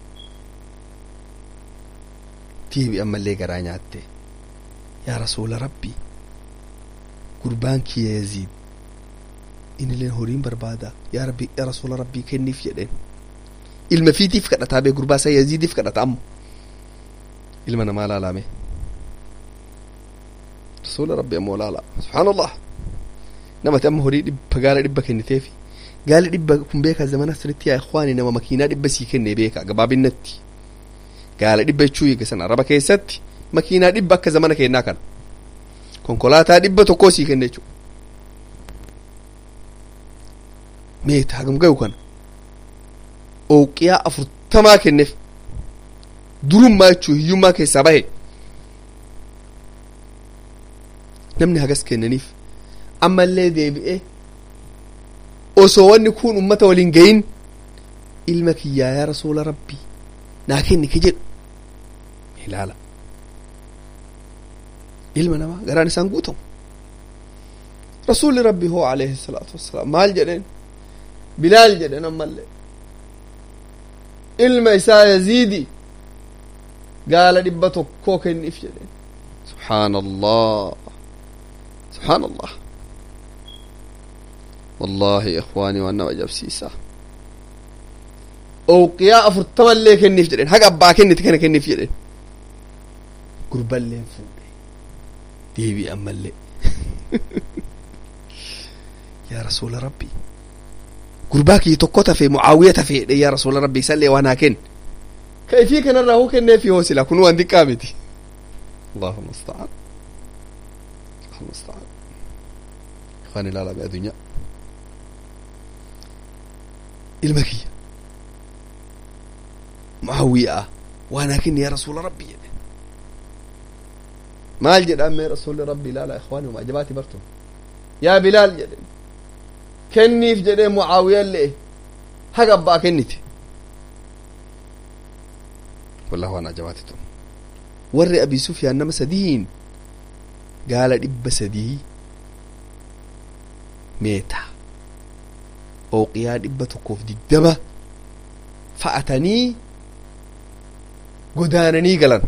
deebi ammallee garaa nyaatte yaa rasuula rabbii gurbaan kiyya yaziid inilleen horiin barbaada yaa rabbi yaa rasuula rabbii kenniif jedheen ilma fiitiif kadhataa bee gurbaa isaa yaziidiif kadhata ammo ilma namaa laalame rasuula rabbi ammoo laala subhaanallah namati amma horii dhibba gaala dhibba kenniteefi gaali dhibba kun beeka zamana sirritti yaa ikhwaani nama makiinaa dhibba sii kenne beeka gabaabinnatti gaala dhibba jechuu eegasan araba keessatti makiinaa dhibba akka zamana kennaa kana konkolaataa dhibba tokkoo sii kenne jechuu meeta hagam gayu kana owqiyaa afurtamaa kenneef durummaa jechuu hiyyummaa keessaa bahe namni hagas kennaniif ammallee deebi'ee osoo wanni kun ummata waliin gayin ilma kiyyaa yaa rasuula rabbii naa kenni ka jedhu ilaala ilma namaa garaan isaan guutamu rasuulli rabbii hoo alayhi salaatu wassalaam maal jedheen bilaal jedhen ammallee ilma isaa yaziidi gaala dhibba tokkoo kenniif jedheen subxaana allah subxaan allah wallahi ikhwaanii waan nama ajabsiisa owqiyaa afurtamallee kenniif jedhen haga abbaa kennite kana kenniif jedhen gurballeen fuudhe deebii ammallee yaa rasuula rabbii gurbaa kiyya tokko tafe mucaawiya tafeedhe yaa rasuula rabbii isallee waan haa kenn ka ifii kanarraa hoo kenneefi hoo sila kun waan xiqqaa miti allahu musta'an allahu musta'an ikhwaan ilaala be adunyaa ilma kiyya mucaawiyaa waan haa kenni yaa rasuula rabbii jedhe maal jedhaan mee rasuulli rabbii ilaala ikhwaani huma ajabaati bartun yaa bilaal jedhe kenniif jedhee mucaawiyan le'e haga abbaa kennite wallah waan ajabaati tun warri abii sufyaan nama sadiin gaala dhibba sadii meeta ooqiyaa dhibba tokkoof diddama fa'atanii godaananii galan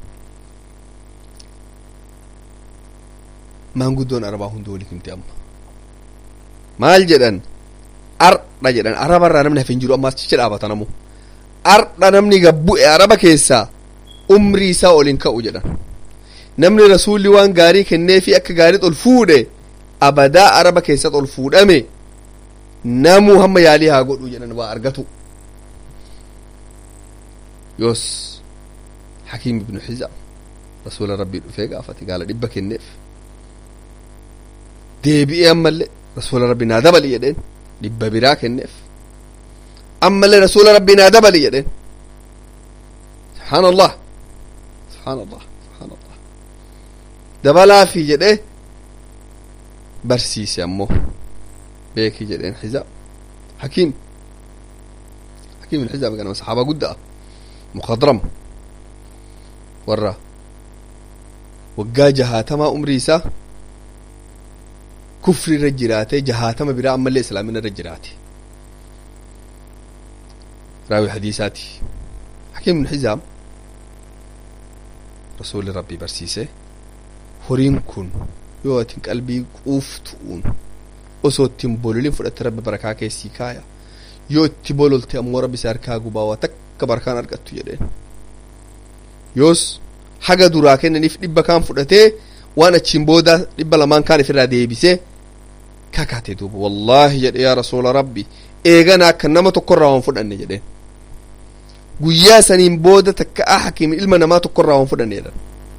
maanguddoon arabaa hundi walii himte amma maal jedhan ardha jedhan araba irraa namni hafin jiru ammaas cicha dhaabata namu ardha namni gabbu'e araba keessaa umrii isaa olin ka'u jedhan namni rasuulli waan gaarii kenneefi akka gaarii ol fuudhe abadaa araba keessatti ol fuudhame namuu hamma yaalii haa godhu jedhan waa argatu yoos hakiim ibnu xizaam rasuula rabbii dhufee gaafate gaala dhibba kenneef deebi'ee ammallee rasuula rabbii naa dabali jedheen dhibba biraa kenneef ammallee rasuula rabbii naa dabali jedheen subhaan allah subhaan allah subhaan allah dabalaafi jedhee barsiise ammoo beeki jedheen xizaam hakiim hakiim ibn xizaam ganama saxaaba guddaa mukhadram warra waggaa jahaatamaa umrii isaa kufri irra jiraate jahaatama biraa ammallee islaamina irra jiraate raawi hadiisaati hakiim ibn xizaam rasuuli rabbii barsiise horiin kun yoo atin qalbii quuftu'uun osoo ittiin bololin fudhatte rabbi barakaa keessii kaaya yoo itti bololte ammoo rabbi si harkaa gubaa waa takka barakaan argattu jedheen yoos haga duraa kennaniif dhibba kaan fudhatee waan achiin booda dhibba lamaan kaan ifirraa deebisee kakaate duuba wallaahi jedhe yaa rasuula rabbi eegana akka nama tokkorraa waan fudhanne jedheen guyyaa saniin booda takka a hakiimi ilma namaa tokkorraa waan fudhanne jedhan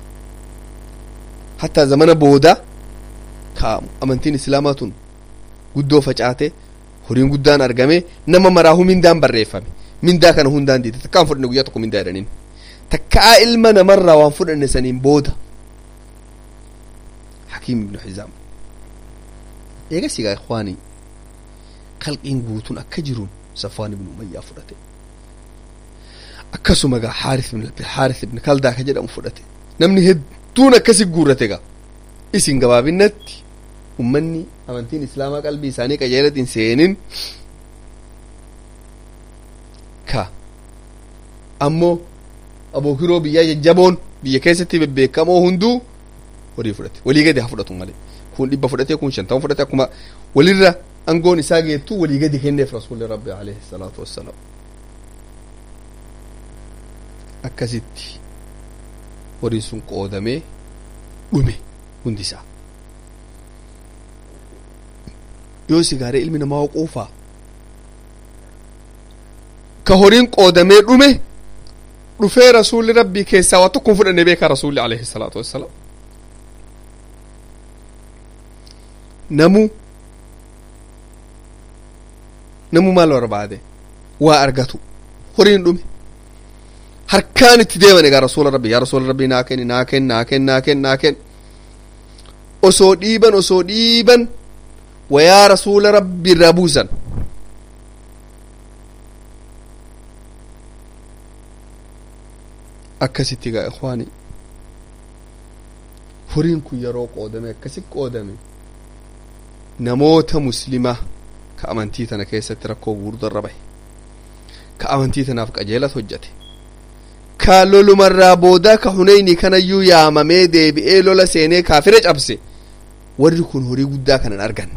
hattaa zamana booda ka amantiin islaamaa tun guddoo facaate horiin guddaan argame nama maraahu mindaan barreeffame mindaa kana hundaan diite takkaan fudhanne guyyaa tokko mindaa jedhaniin takkaa ilma namarraa waan fudhanne saniin booda hakiim ibnu xizaam eegas egaa ikwaanii kalqiin guutuun akka jiruun safwaan ibnu umayyaa fudhate akkasuma gaa xaaris ibn xaaris ibn kaldaa ka jedhamu fudhate namni hedduun akkasi guurrate gaa isin gabaabinatti ummanni amantiin islaamaa qalbii isaanii qajeelatti hin seenin ka ammoo abookiroo biyyaa jajjaboon biyya keessatti bebbeekamoo hunduu horii fudhate walii gadi haa fudhatu malee kun dhibba fudhate kun shantama fudhate akkuma walirra angoon isaa geettu walii gadi kenneef rasuulli rabbi alayhi salaatu wassalaam akkasitti horiin sun qoodamee dhume hundisaa yoo sigaaree ilmi namaa quufaa ka horiin qoodamee dhume dhufee rasuulli rabbii keessaa waa tokko hin fudhanne beekaa rasuulli alayhi salaatu wassalaam namu namu maal barbaade waa argatu horiin dhume harkaan itti deeman egaa rasuula rabbi yaa rasuula rabbii naa kenni naa kenni naa kenni naa kenni naa kenni osoo dhiiban osoo dhiiban wayaa rasuula rabbi irraa buusan akkasitti gaa ikwaani horiin kun yeroo qoodame akkasi qoodame namoota muslimaa ka amantii tana keessatti rakkoo gurguddaa bahe ka amantii tanaaf qajeelat hojjate ka lolumarraa boodaa ka huneyni kanayyuu yaamamee deebi'ee lola seenee kaafira cabse warri kun horii guddaa kanan arganne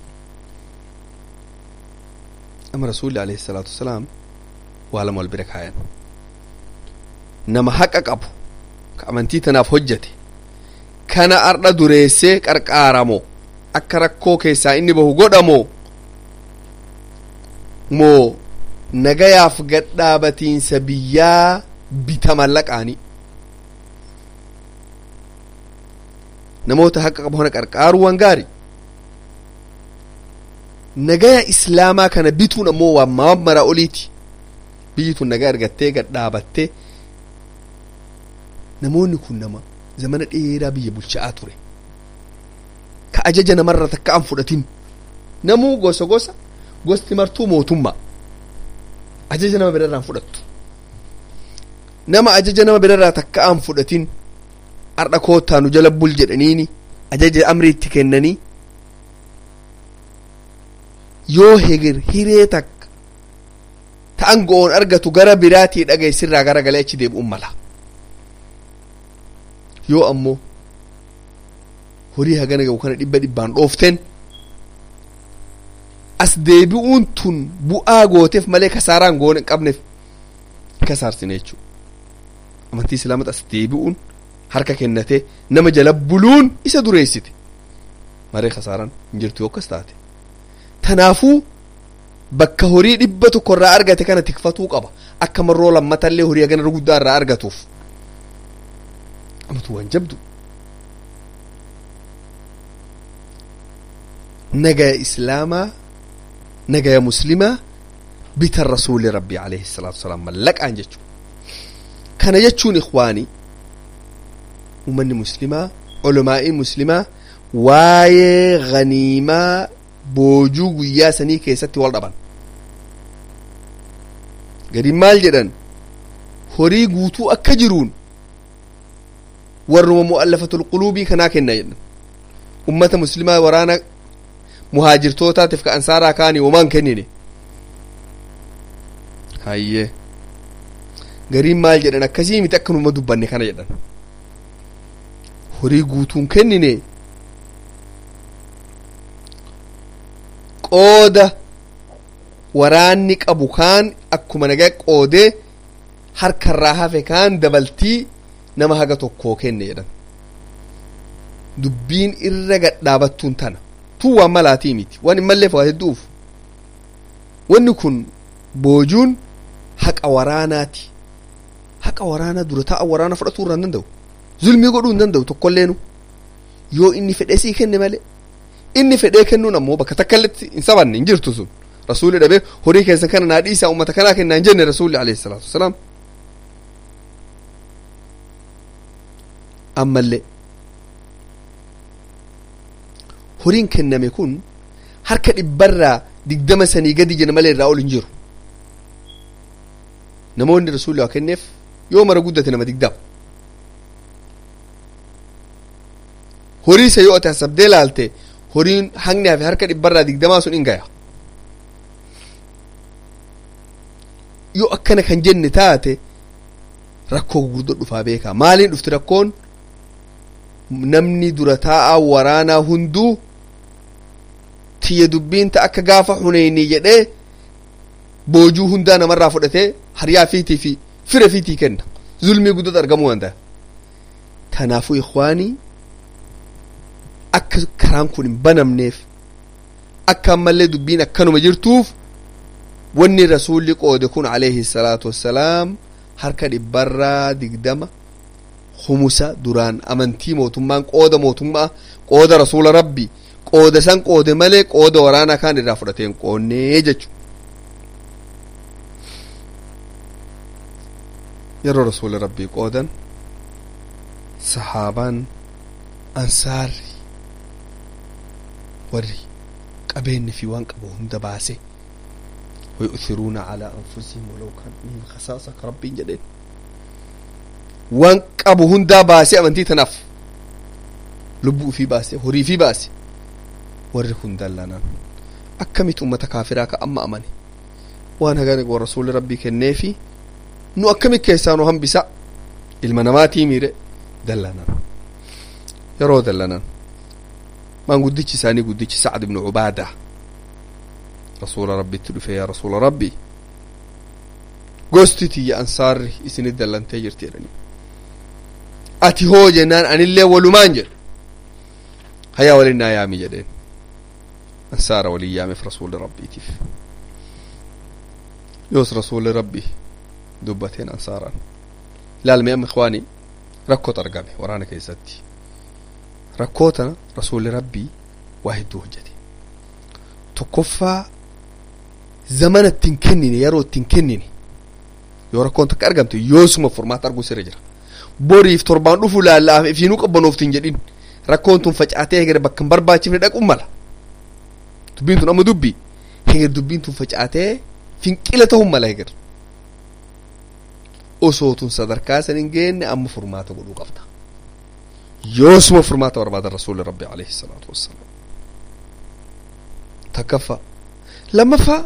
ama rasuulli alayhi salaatu wasalaam waa lama wal bira kaayan nama haqa qabu ka amantii tanaaf hojjate kana ardha dureessee qarqaaramo akka rakkoo keessaa inni bahu godhamo moo nagayaaf gadhaabatiinsa biyyaa bita mallaqaanii namoota haqa qabu kana qarqaaruu waan gaari nagaya islaamaa kana bituun ammoo waan maamara oliiti biyyi tun nagaa argattee gadhaabattee namoonni kun nama zamana dheeraa biyya bulcha'aa ture ka ajaja namarra takka an fudhatin namuu gosa gosa gosti martuu mootummaa ajaja nama birarraa fudhattu nama ajaja nama birarraa takka an fudhatin ardha koottaa nu jala bul jedhaniini ajaja amri itti kennanii yoo hegir hiree takka ta'an go'oon argatu gara biraatii dhageessirraa gara galee achi deebi'uun mala yoo ammoo horii hagana ga'u kana dhibba dhibbaan dhooften as deebi'uun tun bu'aa gooteef malee kasaaraan goone qabneef kasaarsine jechuudha amantii islaamata as deebi'uun harka kennatee nama jala buluun isa dureessite maree kasaaraan hin jirtu yoo akkas taate tanaafuu bakka horii dhibba tokko irraa argate kana tikfatuu qaba akka marroo lammatallee horii hagana guddaa irraa argatuuf amatu waan jabdu nagaya islaamaa nagaya muslimaa bita rasuuli rabbi alayhi salaatu wasalaam mallaqaan jechuu kana jechuun ikwaanii ummanni muslimaa culamaa'ii muslimaa waayee ganiimaa boojuu guyyaa sanii keessatti wal dhaban gariin maal jedhan horii guutuu akka jiruun warruma mu'allafatul quluubii kanaa kenna jedhan ummata muslimaa waraana muhaajirtootaatiif ka ansaaraa kaanii homaan kennine hayyee gariin maal jedhan akkasii miti akkanuma dubbanne kana jedhan horii guutuun kennine qooda waraanni qabu kaan akkuma nagaa qoodee harkarraa hafe kaan dabaltii nama haga tokkoo kenne jedhan dubbiin irra gadhaabattuun tana tun waan malaatii miti waan immallee fawaa hedduuf wanni kun boojuun haqa waraanaati haqa waraanaa dura taa'a waraana fudhatuu irraa hin danda'u zulmii godhuu hin danda'u tokkolleenu yoo inni fedhee sii kenne malee inni fedhee kennuun ammoo bakka takkaletti hin sabanne hin jirtu sun rasuulli dhabee horii keessan kana naa dhiisaa ummata kanaa kennaa hin jenne rasuulli alayhi salaatu wasalaam ammallee horiin kenname kun harka dhibbarraa digdama sanii gadi jedha malee irraa ol hin jiru namoonni rasuulli waa kenneef yoo mara guddate nama digdama horii isa yoo ate hasabdee laalte horiin hangni hafe harka dhibbarraa digdamaa sun hin gaya yoo akkana kan jenne taate rakkoo gurguddoo dhufaa beekaa maaliin dhufti rakkoon namni dura taa'aa waraanaa hunduu tiyya dubbiin ta akka gaafa huneynii jedhee boojuu hundaa namarraa fudhatee hariyaa fiitii fi fira fiitii kenna zulmii guddatu argamuu danda'a kanaafuu ikwaanii akka karaan kun hin banamneef akka ammallee dubbiin akkanuma jirtuuf wanni rasuulli qoode kun alayhi salaatu wassalaam harka dhibbarraa digdama humusa duraan amantii mootummaan qooda mootummaa qooda rasuula rabbi qooda san qoode malee qooda waraanaa kaan irraa fudhateen qoonnee jechu yeroo rasuula rabbii qoodan sahaabaan ansaarri warri qabeenni fi waan qabu hunda baase ويؤثرون على أنفسهم ولو كان بهم خصاصة كربين جدين وان قبو هندا باسي أمنتي تنف لبو في باسي هري في باسي وري هندا لنا أكمت أمة كافراك أما أمني وانا قال ورسول ربي كنيفي نو أكمت كيسانو هم بسا المناماتي ميري دلنا يرو دلنا ما قدتش ساني قدتش سعد بن عباده rasuula rabbitti dhufe yaa rasuula rabbi gosti tiyya ansaarri isinit dallantee jirti jedhanii ati hoo jennaan anillee walumaan jedhe hayaa walin naa yaami jedheen ansaara walin yaameef rasuulli rabbiitiif yoos rasuulli rabbi dubbateen ansaaraan ilaalme amma ikwaanii rakkoot argame waraana keessatti rakkoo tana rasuulli rabbii waa hedduu hojjete tokkoffaa zamana ittiin kennine yeroo ittiin kennine yoo rakkoon takka argamte yoosuma furmaata arguu sirra jira boriif torbaan dhufu laallaaf ifiinuu qabbanooftiin jedhin rakkoon tun facaatee heger bakka hin barbaachifne dhaquun mala dubbiin tun amma dubbi heger dubbiin tun facaatee finqila ta'uun mala heger osoo tun sadarkaa san hin geenne amma furmaata godhuu qabda yoosuma furmaata barbaadan rasuulli rabbi alayhi salaatu wassalaam takkaffaa lammaffaa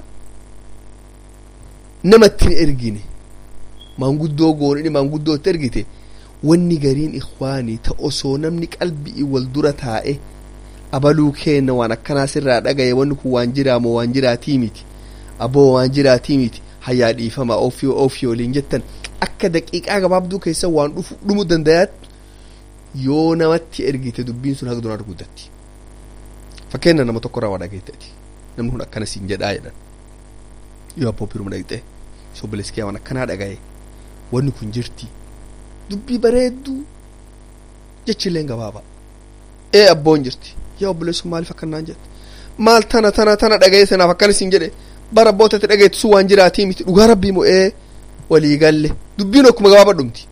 namatti hin ergine maanguddoo goonini maanguddootti ergite wanni gariin ikwaanii ta osoo namni qalbii wal dura taa'e abaluu kenna waan akkanaa sirraa dhagaye wanni kun waan jiraamoo waan jiraatii miti aboo waan jiraatii miti hayyaa dhiifama ofii ofii waliin jettan akka daqiiqaa gabaabduu keessa waan dhufu dhumuu dandayaatti yoo namatti ergite dubbiin sun haga duraan guddatti fakkeenya nama tokko irraa waa dhageetteti namni kun akkana siin jedhaa jedhan yoo abboo biruma dhaqxe sobboleessi waan akkanaa dhagaye wanni kun jirti dubbii bareedduu jechilleen gabaabaa ee abboon jirti yaa obboleessu maaliif akkanaan jette maal tana tana tana dhagaye sanaaf akkana siin jedhe bara abbootatti dhageetti sun waan jiraatii miti dhugaa rabbii moo ee walii galle dubbiin akkuma gabaabaa dhumti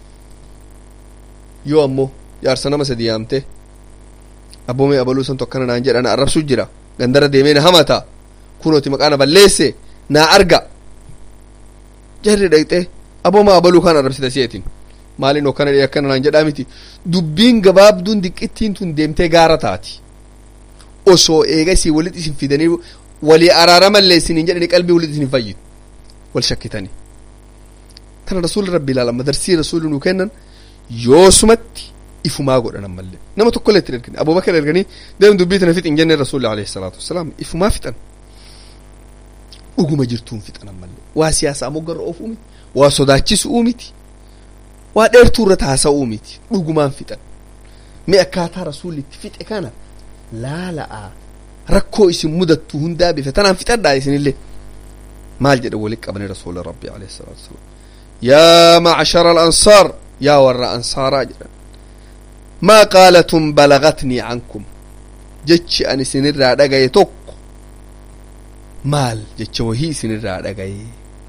yoo ammoo jaarsa nama sadi yaamte abboomee abaluu san tokkana naan jedha na arrabsuu jira gandara deemee na hamata kunooti maqaa na balleesse naa arga jarri dhaqxee aboomaa abaluu kan arrabsita si'eetiin maaliin hokkana dhee akkana naan jedhaa miti dubbiin gabaabduun diqqittiin tun deemtee gaara taati osoo eegasii walitti isin fidanii walii araaramallee isiniin jedhanii qalbii walitti isin fayyidu wal shakkitanii tana rasuulli rabbi ilaalama darsii rasuulli nuu kennan yoosumatti ifumaa godhan ammallee nama tokkollee itti ergani abubakar erganii deem dubbii tana fixin jennee rasuulli alayhi salaatu wassalaam ifumaa fixan dhuguma jirtuun fixan ammallee waa siyaasaa moggarra oofuu miti waa sodaachisuu miti waa dheertuu irratti haasa'uu miti dhugumaan fixan mi akkaataa rasuulli itti fixe kana laala'a rakkoo isin mudattu hundaa bifa tanaan fixadhaa isinillee maal jedhe walitti qabanii rasuula rabbi alayhi salaatu wasalaam yaa macshara alansaar yaa warra ansaaraa jedhan maa qaalatun balagatnii cankum jechi an isinirraa dhagaye tokko maal jecha wahii isinirraa dhagaye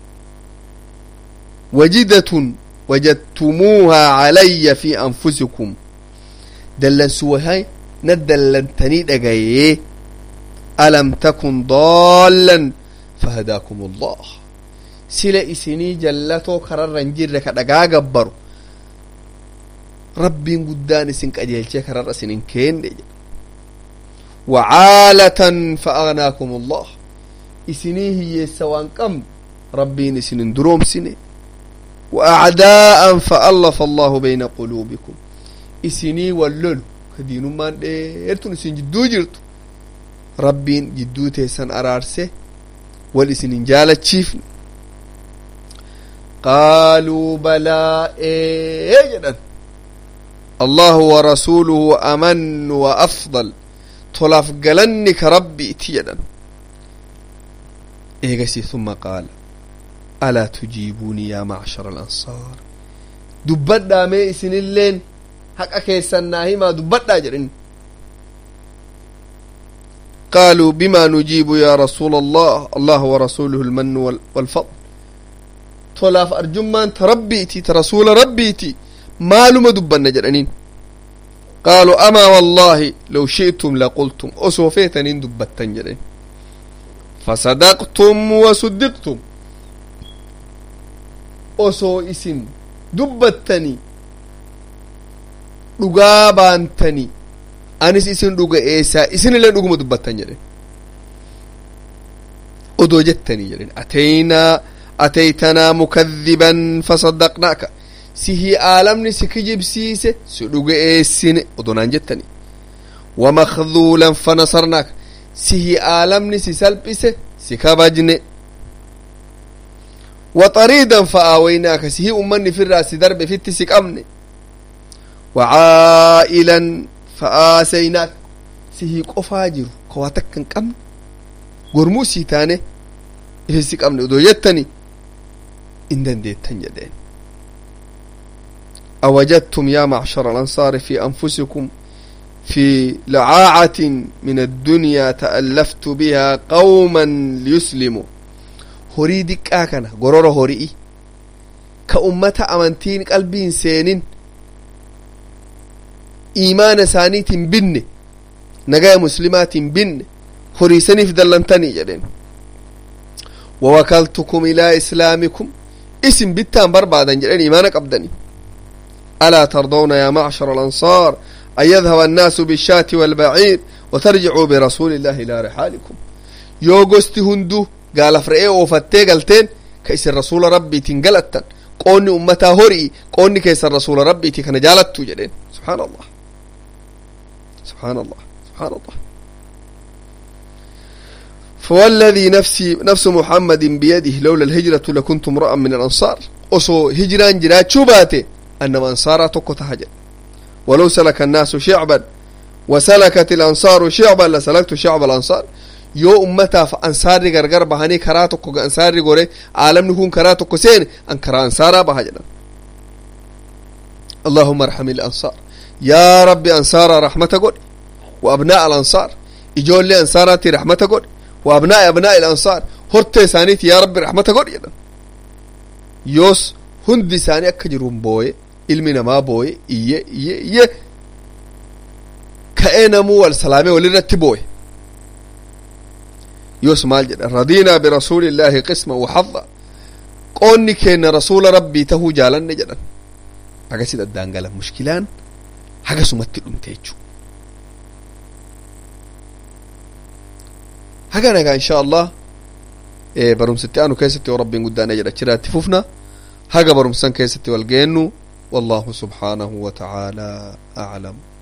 wajidatun wajadtumuuhaa calaya fi anfusikum dallansu wahay na dallantanii dhagaye alam takun daallan fahadaakum allah sila isinii jallatoo kararran jirre ka dhagaa gabbaru rabbiin guddaan isin qajeelchee kararra isinin keenne jedha wacaalatan fa agnaakum allah isinii hiyyeessa waan qabnu rabbiin isinin duroomsine وأعداء فألف الله بين قلوبكم إسني واللول كدين من ديرتون إسن جدو جرت ربين جدو تيسن أرارسه والإسن جالة تشيفن قالوا بلى إيه الله ورسوله أمن وأفضل طلف قلنك ربي تيدا إيغسي ثم قال ألا تجيبوني يا معشر الأنصار دبدا مي إسن اللين حق كيسنا ما دبدا جرين قالوا بما نجيب يا رسول الله الله ورسوله المن والفضل tolaaf arjummaan ta rabbiiti ta rasuula rabbiiti maaluma dubbanna jedhaniin qaaluu amaa wallaahi low shi'tum laqultum osoo feetaniin dubbattan jedhen fasadaqtum wasuddiqtum osoo isin dubbattanii dhugaa baantanii anis isin dhuga eessaa isinillee dhuguma dubbattan jedhen odoo jettanii jedhen ateynaa أتيتنا مكذبا فصدقناك سهي آلمني سكجب سيسة سدوغ إيسين ودونان جتني ومخذولا فنصرناك سهي آلمني سسلبسة سكابجن وطريدا فآويناك سهي أمني في الرأس درب في التسك أمني وعائلا فآسيناك سهي قفاجر كواتك كم قرموسي تاني ifisi qabne odoo jettani in dandeettan jedheen أوجدتم يا معشر الأنصار في أنفسكم في لعاعة من الدنيا تألفت بها قوما ليسلموا هوري دكا كان غرور هوري كأمة أمانتين قلبين سينين إيمان سانيت بن نجاة مسلمات بن هوري سنف دلنتني جدين ووكلتكم إلى إسلامكم اسم بتان بربادا جلين إيمانك أبدني ألا ترضون يا معشر الأنصار أن يذهب الناس بالشاة والبعير وترجعوا برسول الله إلى رحالكم يوغستي هندو قال فرئي وفتي قلتين كيس الرسول ربي تنقلتا قوني أمتا هوري قوني كيس الرسول ربي تكن جالت جلين سبحان الله سبحان الله سبحان الله فوالذي نفسي نفس محمد بيده لولا الهجرة لكنت امرأ من الأنصار أصو هجران جرات شباتي أنما أنصارا تكو تهجر ولو سلك الناس شعبا وسلكت الأنصار شعبا لسلكت شعب الأنصار يو أمتا فأنصار غرغر بهاني كراتكو أنصار غوري عالم نكون كراتكو سين أن كرا أنصارا بهجر اللهم ارحم الأنصار يا ربي أنصار رحمة قول وأبناء الأنصار إجول لي أنصاراتي رحمة قول وأبناء أبناء الأنصار هرتي سانيتي يا رب رحمة قول يدا يوس هندي ساني أكجرون بوي ilmi namaa booye iyye iyye iyye ka'ee namuu wal salaamee walirratti booye yoos maal jedha radiinaa birasuuli illaahi qisma waxadda qoonni keenya rasuula rabbii tahuu jaalanne jedhan agasit addaan galan mushkilaan hagasumatti dhumte jechuu haga nagaa insha allah barumsitti aanu keessatti yoo rabbiin guddaan jedha achirratti fufna haga barumsan keessatti wal geennu والله سبحانه وتعالى أعلم